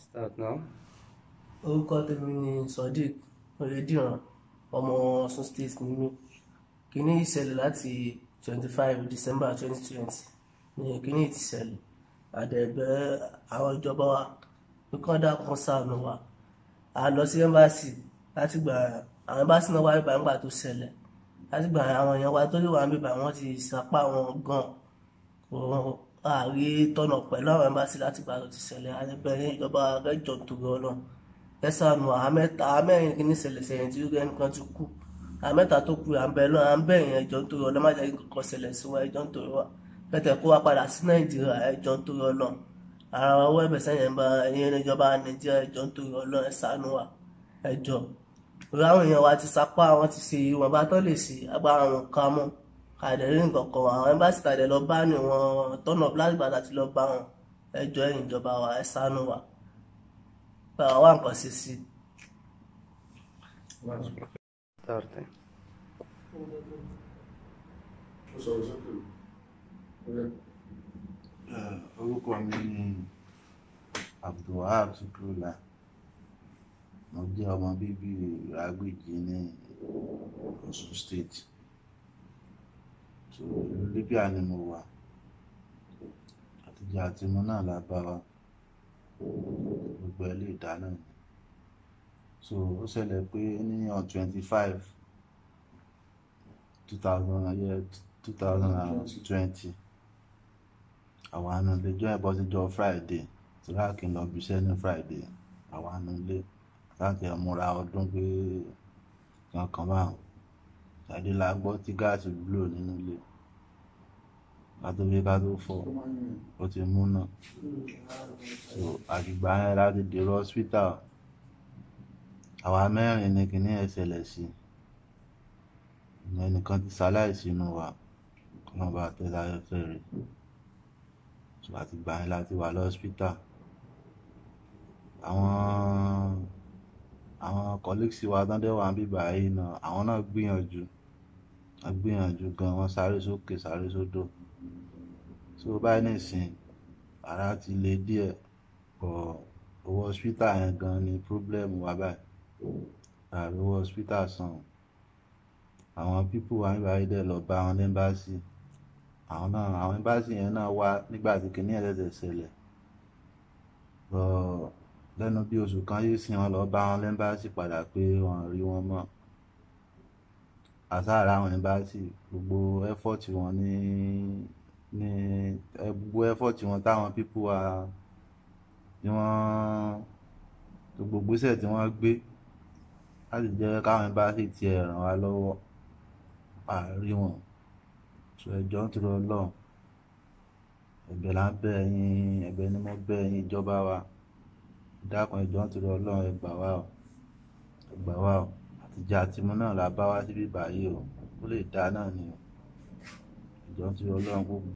Start now. orúkọ tèmi ni sodiq oyediran ọmọ Ọ̀ṣun state ni mí kíní ìṣẹ̀lẹ̀ láti twenty five december twenty twenty ní kíní ti ṣẹlẹ̀ àdẹ̀bẹ̀ àwọn ìjọba wa pé kí wọ́n dákun ṣàánú wa a lọ sí ẹ́mbáàsì láti gbà àwọn ẹ́mbáàsì náà wá bíbá nígbà tó ṣẹlẹ̀ láti gbà àwọn èèyàn wa tó lè wà bíbá wọn ti sapá wọn gan kò àárí tọ̀nà pẹ̀lú àwọn ẹ́mbáàsì láti gbà tó ti ṣẹlẹ̀ àdẹ̀bẹ̀ ìjọba rẹ̀jọ̀ tó rọ náà ẹsànù àmẹ́ta àmẹ́rin kìíní ṣẹlẹ̀ sẹ́yìn tí ẹnì kan ti kú àmẹ́ta tó kú àbẹ̀ náà à ń bẹ̀ yẹn ẹjọ́ nítorí ọlọ́ má jẹ́ kí kankan ṣẹlẹ̀ sí wa ẹjọ́ nítorí wa pẹ̀tẹ̀ kó wa padà sí nàìjíríà ẹjọ́ nítorí ọlọ́ ara wa wọ́ ẹ̀bẹ̀ sẹ́yìn bá ẹ̀yìn ìjọba nàìjíríà ẹjọ́ nítorí ọlọ́ ẹsànù wa ẹjọ́ orí àwọn èèyàn wa ti sapá wọn ti ṣe ìwọ̀n bá tán lè ṣe agbára wọn ká mọ́ àdẹ̀rí nǹkan kan àwọn ẹ̀mbásí tàdé lọ bá ní wọn tọ́nà plasma láti lọ bá wọn ẹjọ́ ẹ̀yìn ìjọba wa ẹsànù wa wá nǹkan ṣe sí i. Start. orúkọ mi ni abdulwahab sukrula mo jẹ́ ọmọ bíbí ìrágbèjì ní Ọ̀ṣun state so ìlú libya ni mo wà àtijọ́ àti mo náà la bá wa gbogbo ẹ̀ lè dáná ni so ó ṣẹlẹ̀ pé ní on twenty five two thousand year two thousand and twenty àwọn àna ilé jọ ẹ̀bọ́ sí jọ friday tí láàkì lọ bí iṣẹ́ ní friday àwọn àna ilé láti múra ọdún pé kankan báwọn tàbí la gbọ́ tí gáàsì wúlò nínú ilé ká tó fi ká tó fọ́ ó ti mú náà so àgbègbè yẹn láti dèrò hospital àwa mẹ́rin ni kìíní ẹ̀ ṣẹlẹ̀ sí ẹnìkan ti ṣaláìsí inú wa kí wọ́n bá tẹ́ láyẹ̀fẹ́ rẹ̀ so àti gbà yẹn láti wà lọ́spítà àwọn àwọn colleagues wa tán dẹ̀ wà ń bíbà yìí náà àwọn náà gbìyànjú wọ́n gbìyànjú gan wọ́n sáré sókè sáré sódò so báyìí nìsín ara ti le díẹ̀ bọ̀ owó hospital yẹn gan ni problem wa báyìí ààrẹ owó hospital san àwọn pípù wa nígbà yìí dẹ̀ lọ bá wọn lẹ́mbàsì àwọn náà àwọn ẹ́mbàsì yẹn náà wá nígbà tí kìíní ẹ̀ tẹ̀tẹ̀ ṣẹlẹ̀ bọ̀ lẹ́nu bí oṣù kan yìí sí wọn lọ bá wọn lẹ́mbàsì padà pé wọn rí wọn mọ́ àsáàrà àwọn ẹ́mbàsì gbogbo effort wọn ní ní gbogbo effort wọn táwọn pípù wa tí wọ́n gbogbo gbèsè tí wọ́n gbé láti jẹ́ káwọn ẹ́mbàsì tiẹ̀ ràn wá lọ́wọ́ àárí wọn sọ ẹjọ́ ń tọrọ Ọlọ́run ẹ̀bẹ̀ là ń bẹ̀ yín ẹ̀bẹ̀ ni mo bẹ̀ yín ìjọba wa dákun ẹjọ́ ń tọrọ Ọlọ́run ẹ gbà wá o ẹ gbà wá o àtijọ́ àtimú náà la bá wá síbí báyìí o ó lè dá náà ni o ẹjọ́ ń tọrọ Ọlọ́run kó